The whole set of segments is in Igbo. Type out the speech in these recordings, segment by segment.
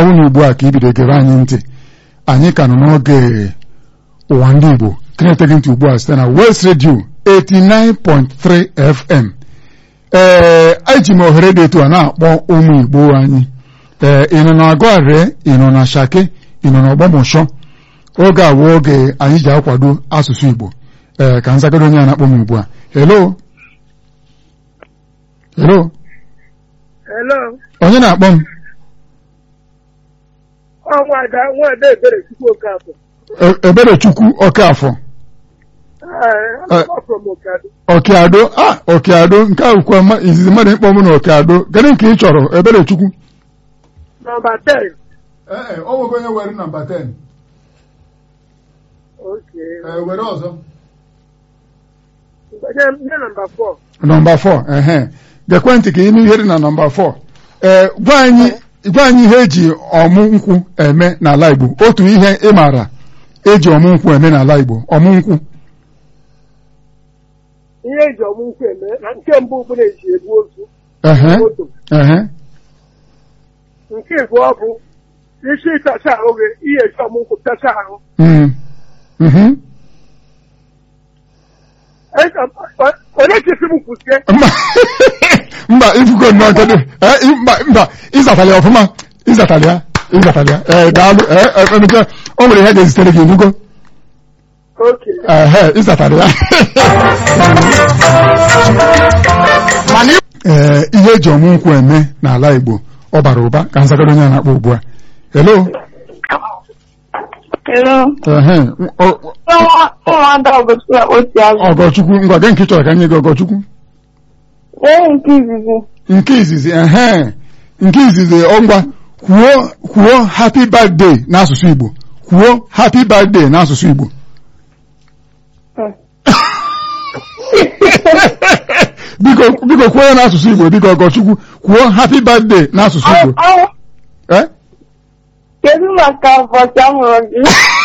ọnwụ ugbu a ka ibido gebe anyị ntị anyị ka nọ n'oge ụwa ndị Igbo keneteghị ntị ugbu a site na West Radio 89.3 FM ee eji m ohere dị etu a na-akpọ ụmụ Igbo anyị ee ị nọ na Agụare ị nọ na Shake ị nọ na Ọgbọmọshọ oge a bụ oge anyị ji akwado asụsụ Igbo ee ka nzagoro onye a na-akpọ m ugbu a hello hello Hello. onye na-akpọ m Ọ nwada nwada ebere Chukwu Okafọ. E- Eberechukwu Okafọ Ee, I'm from Okado. Ọkịado a Ọkịado nke a bụkwa mma- izizi mmadụ ịkpọ m na Ọkịado gịnị nke ị chọrọ Eberechukwu Nọmba 10. ee ọ nweghị onye were nọmba 10 Okay. were ọzọ Nye nye nọmba 4. nọmba 4 ehe gekwentị ka ịnụ ihe dị na nọmba 4 ee gwa anyị gwa anyị ihe eji ọmụ nkwụ eme n'ala Igbo otu ihe ị maara eji ọmụ nkwụ eme n'ala Igbo ọmụ nkwụ Ihe eji ọmụ nkwụ eme na nke mbụ bụ na-eji ebu ozu ehe moto. ehe Nke abụọ bụ isi ịtacha ahụ gị ihe eji ọmụ nkwụ tacha ahụ. mm, mhm. Ee, ọ- Onye chesi m kwụsie mba mba ifugo nnọọ kedu ee, i- mba mba ịzatara ya ọfụma ịzatara ya ịzatara ya ee daalụ ee ee, nke o nwere ihe ga-ezitere gị ifugo oke ehe ịzatara ya ee ihe eji ọmụ nkwụ eme n'ala Igbo ọ bara ụba ka nzagoro onye a na-akpọ ugbu a hello Hello. ehe ọ- Ụmụada ọgọchukwu akpọsi azụ. ọgọchukwu ngwa gị nke ị chọrọ ka nye gị ọgọchukwu Ee nke izizi. nke izizi ehe nke izizi ọ ngwa kwuo kwuo happy birthday n'asụsụ Igbo kwuo happy birthday n'asụsụ Igbo biko biko kwuo ya n'asụsụ Igbo biko ọgọchukwu kwuo happy birthday n'asụsụ Igbo Ọ- Eh? Kedu maka ụbọchị a mụrụ gị?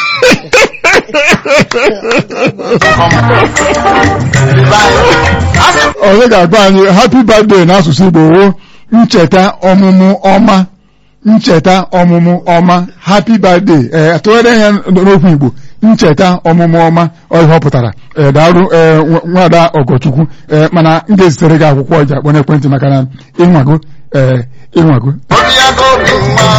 onye ga-agba anyị happy birthday n'asụsụ Igbo woo ncheta ọmụmụ ọma ncheta ọmụmụ ọma happy birthday ee tụgharịa ya n'okwu Igbo ncheta ọmụmụ ọma ọ ihe ọ pụtara ee daalụ ee nwa- nwada ọgọchukwu ee mana m ga-ezitere gị akwụkwọ ọja kpọ n'ekwentị maka na ịnwago ee ịnwago Obiago obi nwa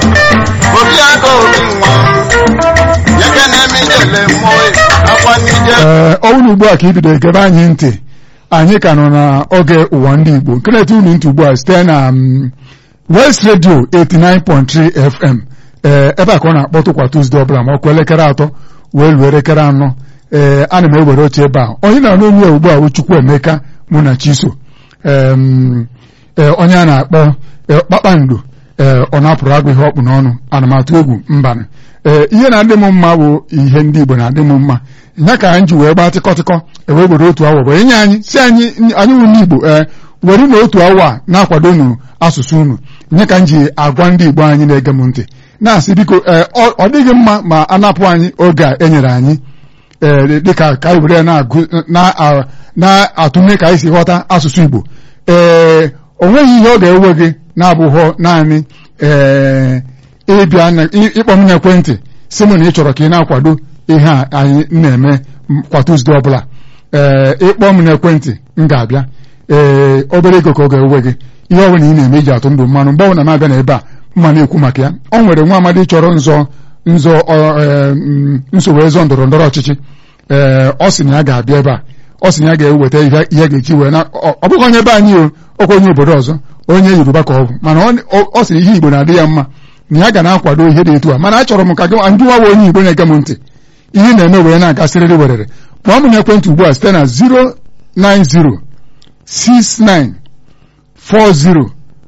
Obiago obi nwa Yekene mi jele moe Akwa nije ee ọ bụrụ ugbu a ka ibido gebe anyị ntị anyị ka nọ n'oge ụwa ndị Igbo nke na-eti unu ntị ugbu a site na mm, West Radio 89.3 FM ee ebe a ka ọ na-akpọtụ kwa Tuzdee ọbụla ma ọ kụọ elekere atọ wee luo elekere anọ ee ana m ewere oche ebe a onye na-anụ onye ya ugbu a bụ Chukwuemeka mụ na Chiso em, ee, onye a na-akpọ ee, kpakpando ee ọ na-apụrụ agụ ihe ọkpụ n'ọnụ ana m atụ egwu mbanụ ee ihe na-adị m mma bụ ihe ndị Igbo na-adị m mma ya ka anyị ji wee gbaa tịkọtịkọ ewee were otu awa wee nye anyị si anyị anyị wụ ndị Igbo ee were na otu awa a na-akwado unu asụsụ unu nye ka m ji agwa ndị Igbo anyị na-ege m ntị na-asị biko ee ọ ọ dịghị mma ma a napụ anyị oge a enyere anyị ee dịka ka anyị were ya na-agụ na- a- na-atụme ka anyị si ghọta asụsụ Igbo ee o nweghị ihe ọ ga-ewe gị na-abụghọ naanị ee ịbịa na- ị- ịkpọ m n'ekwentị sị m na ị chọrọ ka ị na-akwado ihe a anyị na-eme m- kwa Tuzdee ọbụla ee ịkpọ m n'ekwentị m ga-abịa ee obere ego ka ọ ga-ewe gị ihe ọ bụla ị na-eme iji atụ ndụ mmanụ mgbe ọ bụla na-abịa n'ebe a mma na-ekwu maka ya ọ nwere nwa amadi chọrọ nzọ nzọ ọ, ee, mm, nsogbu ezọ ndọrọ ndọrọ ọchịchị ee ọ sị na ya ga-abịa ebe a ọ sị na ya ga-eweta ihe ihe ga-eji wee na ọ ọ bụghị onye be anyị o ọkwa onye obodo ọzọ onye Yoruba ka ọ bụ mana ọ ọ- ọ sị na ihe Igbo na-adị ya mma na ya ga na-akwado ihe dị etu a mana achọrọ m ka gị ndị nwa bụ onye Igbo na-ege m ntị ihe na-eme wee na-aga sịrịrị werere kpọọ m n'ekwentị ugbu a site na 090 69 40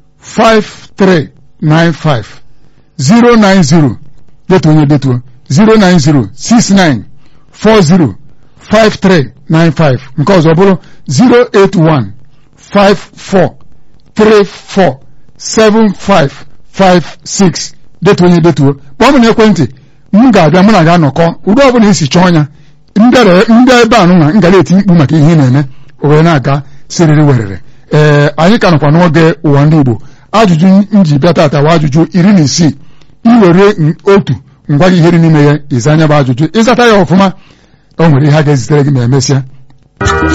5395 090 detuo onye detuo 090 69 40 5395 nke ọzọ bụrụ 081 54 34 7556 detuo onye detuo kpọọ m n'ekwentị m ga-abịa mụ na ga-anọkọ ụdị ọbụla isi chọọ ya ndị ebe a nụnwa m gara eti mkpu maka ihe ị na-eme o wee na-aga siriri werere ee anyị ka nọkwa n'oge ụwa ndị Igbo ajụjụ m ji bịa tata wa ajụjụ iri na isii iwere n- otu ngwa gị ihe dị n'ime ya ịza anya bụ ajụjụ ịzata ya ọfụma o nwere ihe a ga-ezitere gị ma emesịa